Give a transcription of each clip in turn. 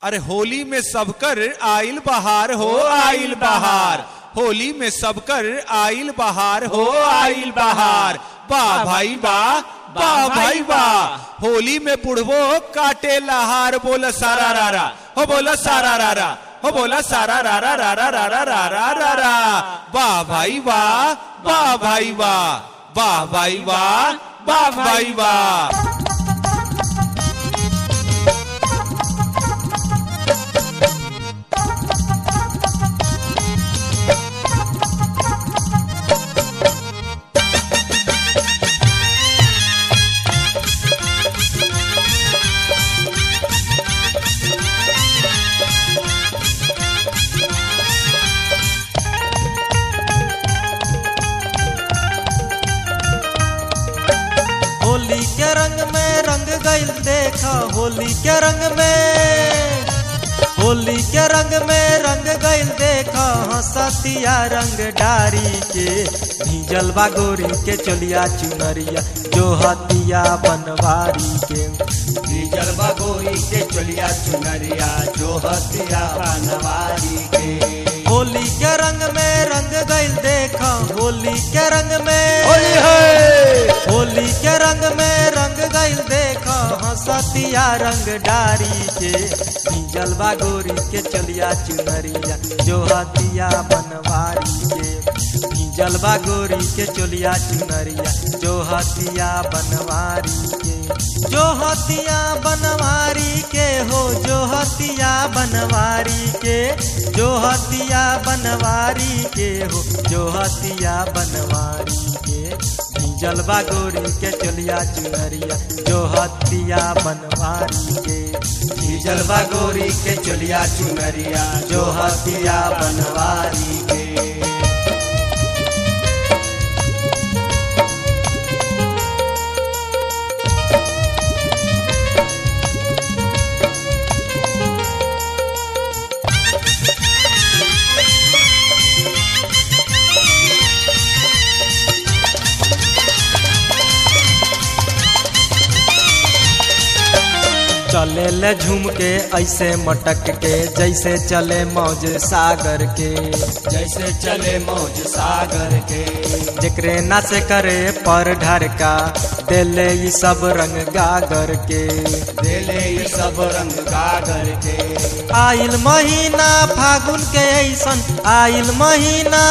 अरे होली में सबकर आइल बहार हो आइल बहार होली में सबकर आइल बहार हो आइल बहार वाह भाई वाह वाह भाई वाह होली में बुढ़वो काटे लहार बोला सारा रारा हो बोला सारा रारा हो बोला सारा रारा रारा रारा रारा रारा वाह भाई वाह वाह भाई वाह वाह भाई वाह वाह भाई वाह होली के रंग में रंग गइल देखा होली के रंग में होली के रंग में रंग गइल देखा हंसतिया रंग डारी के भीजल बा गोरी के चलिया चुनरिया जो हतिया बनवारी के डीजल बगोरी के चलिया चुनरिया जो हतिया बनवारी के होली के रंग में रंग गइल देखा होली के रंग में होली है होली के रंग में रंग गइल देखा हंसतिया रंग डारी के भीजल बा गोरी के चलिया चुनरिया जो हतिया बनवारी के भीजल बा गोरी के चलिया चुनरिया जो हतिया बनवारी के जो हतिया बनवारी के हो जो हतिया बनवारी के जो हतिया बनवारी के हो जो हतिया बनवारी के जलवा गोरी के चलिया चुनरिया जो हतिया बनवारी के डीजल बगोरी के चलिया चुनरिया जो हतिया बनवारी के चले ले झूम के ऐसे मटक के जैसे चले मौज सागर के जैसे चले मौज सागर के जेकरे ना से करे पर ढरका देले ई सब रंग गागर के देले ये सब रंग गागर के आइल महीना फागुन के ऐसन आइल महीना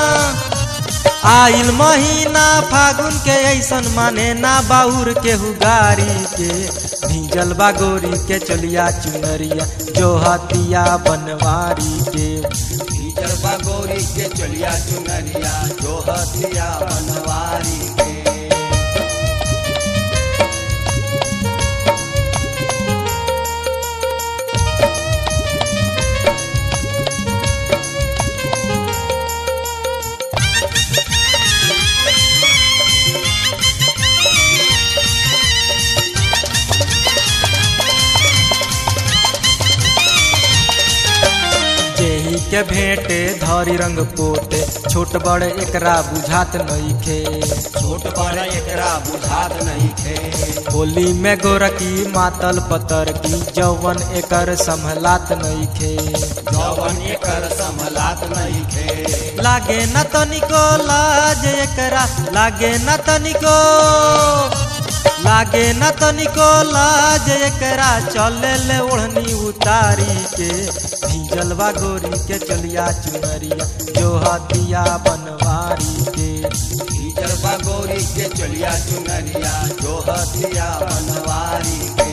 आइल महीना फागुन के ऐसन माने ना बाउर के हुगारी के भीजल बा गोरी के चलिया चुनरिया जो हतिया बनवारी के डीजल बगोरी के चलिया चुनरिया जो हतिया बनवारी के जेही के भेंटे धरी रंग पोते छोट बड़ एकरा बुझात नइखे छोट बड़ एकरा बुझात नहीं थे होली में गोरकी मातल पतर की जौवन एकर संभलात नइखे जवन एकर संभलात नहीं थे लागे न तनिको लाज एकरा लागे न तनिको लागे न तनिको लाज एकरा चले ले ओढ़नी उतारी के भीजलवा गोरी के चलिया चुनरिया जो हतिया बनवारी के डीजल बगोरी के चलिया चुनरिया जो हतिया बनवारी के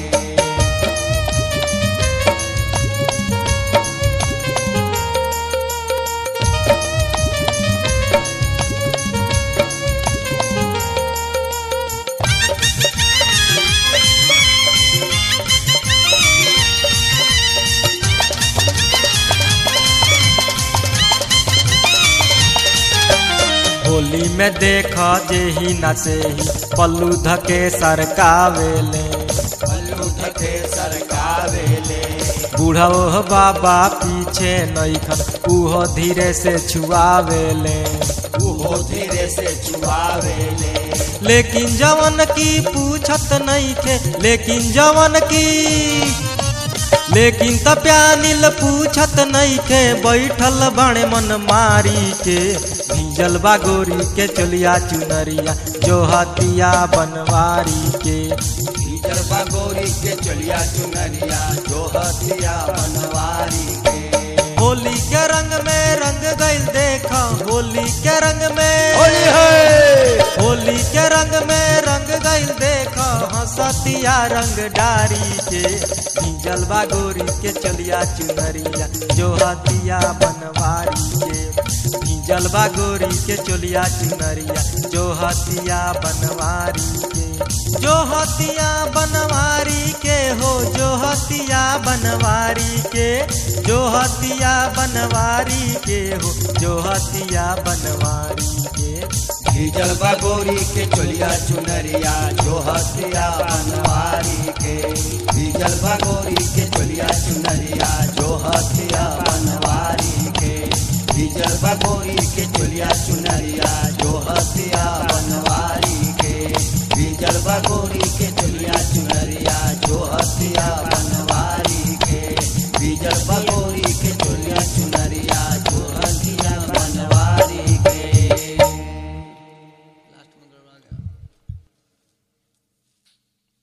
होली में देख जे ही न से ही पल्लू धके सरकावेले पल्लू धके सरकावेले बूढ़ो बाबा पीछे नईखन उहो धीरे से छुआवेले उहो धीरे से छुआवेले लेकिन जवन की पूछत नहीं थे लेकिन जवन की लेकिन तप्यानिल पूछत नइखे बैठल बड़े मन मारी के भीजल बा गोरी के चलिया चुनरिया जो हतिया बनवारी के भीतर बा गोरी के चलिया चुनरिया जो हथिया बनवारी के होली के रंग में रंग गइल देखा होली के रंग में होली है होली के रंग में रंग गइल देखा हंसतिया रंग डारी के भीजल बा गोरी के चलिया चुनरिया जो हतिया बनवारी के भीजल बा गोरी के चलिया चुनरिया जो हतिया बनवारी के जो हतिया बनवारी के हो जो हतिया बनवारी के जो हतिया बनवारी के हो जो हतिया बनवारी के भीजल बा गोरी के चलिया चुनरिया जो हथिया बनवारी के भीजल बा गोरी के चलिया चुनरिया जो हथिया बनवारी के भीजल बा गोरी के चलिया चुनरिया